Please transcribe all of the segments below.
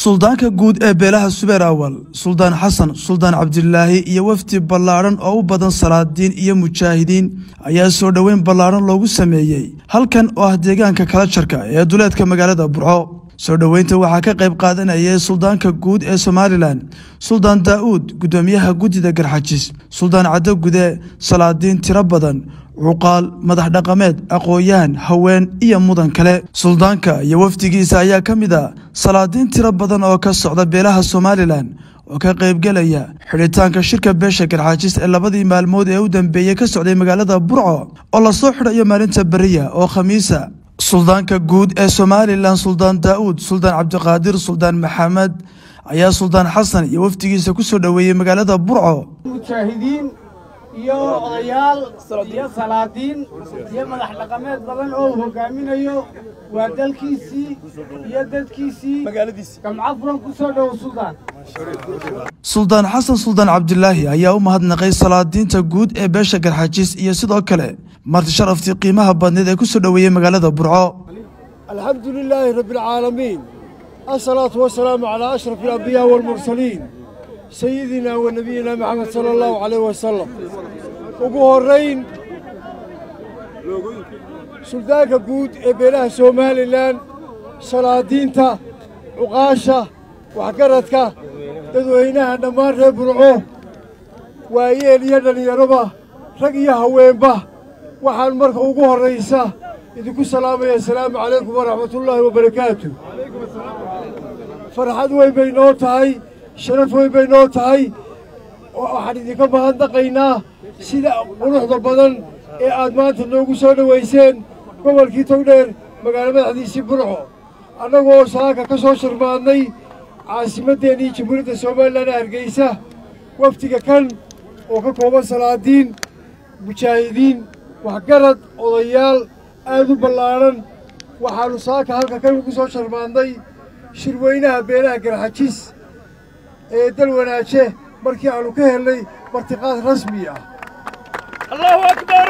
suldaanka guud ee beelaha subeer awal suldaan xasan suldaan cabdilaahi iyo wafdi ballaadhan oo u badan salaadiin iyo mujaahidiin ayaa soo dhoweyn ballaadhan loogu sameeyey halkan oo ah deegaanka kala jarka ee duleedka magaalada burco soo dhoweynta waxaa ka qayb qaadanayay suldaanka guud ee somalilan suldaan daa'uud guddoomiyaha guddida garxajis suldaan caddo gude salaadiin tiro badan cuqaal madax dhaqameed aqoon-yahan haween iyo mudan kale suldaanka iyo wafdigiisa ayaa ka mid a salaadiin tiro badan oo ka socda beelaha somalilan oo ka qaybgelaya xidhitaanka shirka beesha garxaajis ee labadii maalmood ee u dambeeyey ka socday magaalada burco oo lasoo xidhayo maalinta beriya oo khamiisa suldaanka guud ee somalilan suldaan daa'uud suldaan cabdiqaadir suldaan maxamed ayaa suldaan xasan iyo wafdigiisa ku soo dhoweeyey magaalada burco mujaahidiin iyo odayaal iyo salaadiin iyo madax dhaqameed badan oo uu hogaaminayo waa dalkiisii iyo dadkiisii gamco furan ku soo dhowo suldaan suldaan xasan suldaan cabdilaahi ayaa u mahadnaqay salaadiinta guud ee beesha garxajiis iyo sidoo kale marti sharaftii qiimaha badneed ee ku soo dhoweeyey magaalada burco الحمد لله رب العالمين الصلاة والسلام على أشرف الأنبياء والمرسلين سيدنا ونبينا محمد صلى الله عليه وسلم ugu horeyn suldaanka guud ee beelaha somalilan salaadiinta cuqaasha waxgaradka dadweynaha dhammaan reer burco waayeel iyo dhallinyaroba rag iyo haweenba waxaan marka ugu horraysa idinku salaamaya asalaamu calaykum waraxmatullaahi wabarakaatu farxad weyn bay noo tahay sharaf weyn bay noo tahay waxaan idinka mahadnaqaynaa sida quruxda badan ee aad maanta noogu soo dhowayseen gobolkii togdheer magaalo madaxdiisii burco annagoo saaka ka soo shirmaadnay caasimaddeennii jamhuuriyadda somalilan ee hargeysa wafdiga kan oo ka kooban salaadiin mujaahidiin waxgarad odayaal aad u ballaadhan waxaannu saaka halka kan ugu soo sharmaadnay shirweynaha beelaha garxajis ee dal wanaaje markii aannu ka helnay martiqaad rasmi ah allahu akbar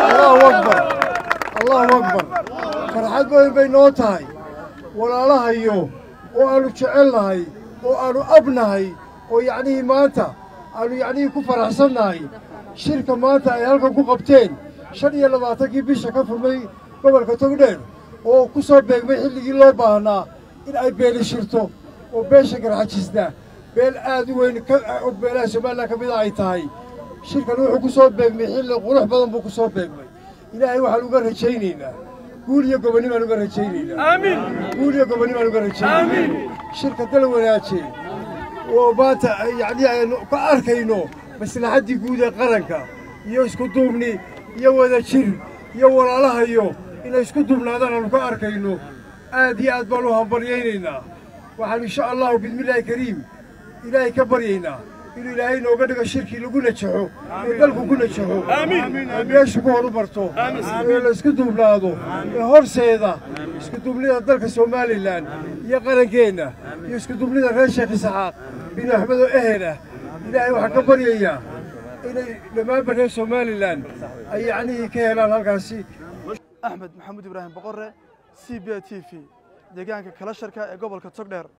allahu akbar farxad weyn bay noo tahay walaalahayo oo aannu jecelnahay oo aannu abnahay oo yacnihii maanta aannu yacnihii ku faraxsannahay shirka maanta ay halkan ku qabteen shan iyo labaatankii bisha ka furmay gobolka togdheer oo ku soo beegmay xilligii loo baahnaa in ay beeli shirto oo beesha garxajisna beel aad u weyn oo beelaha somalilan ka mida ay tahay shirkan wuxuu ku soo beegmay xilli qurux badan buu ku soo beegmay ilaahay waxaan uga rajaynaynaa guul iyo gobonni baan uga rajaynaynaa guul iyo gobonni baan uga rajaynaynaa shirka dal wanaaje oo maanta yacnii aynu ka arkayno maslaxaddii guud ee qaranka iyo isku duubni iyo wada jir iyo walaalahayo inay isku duubnaadaan aanu ka arkayno aad iyo aad baan u hambaryaynaynaa waxaan insha allahu bismillaahi kariim ilaahay ka baryaynaa inuu ilaahay nooga dhigo shirkii lagu najaxo ee dalku ku najaxo ee meeshu ku horu marto ee la isku duubnaado ee horseeda isku duubnida dalka somalilan iyo qarankeenna iyo isku duubnida reer sheekh isxaaq binu axmed oo ehela ilaahay waxaan ka baryayaa inay dhammaanba reer somalilan ay yacnihii ka helaan halkaasi axmed maxamuud ibraahim boqore c b t v deegaanka kala sharka ee gobolka togdheer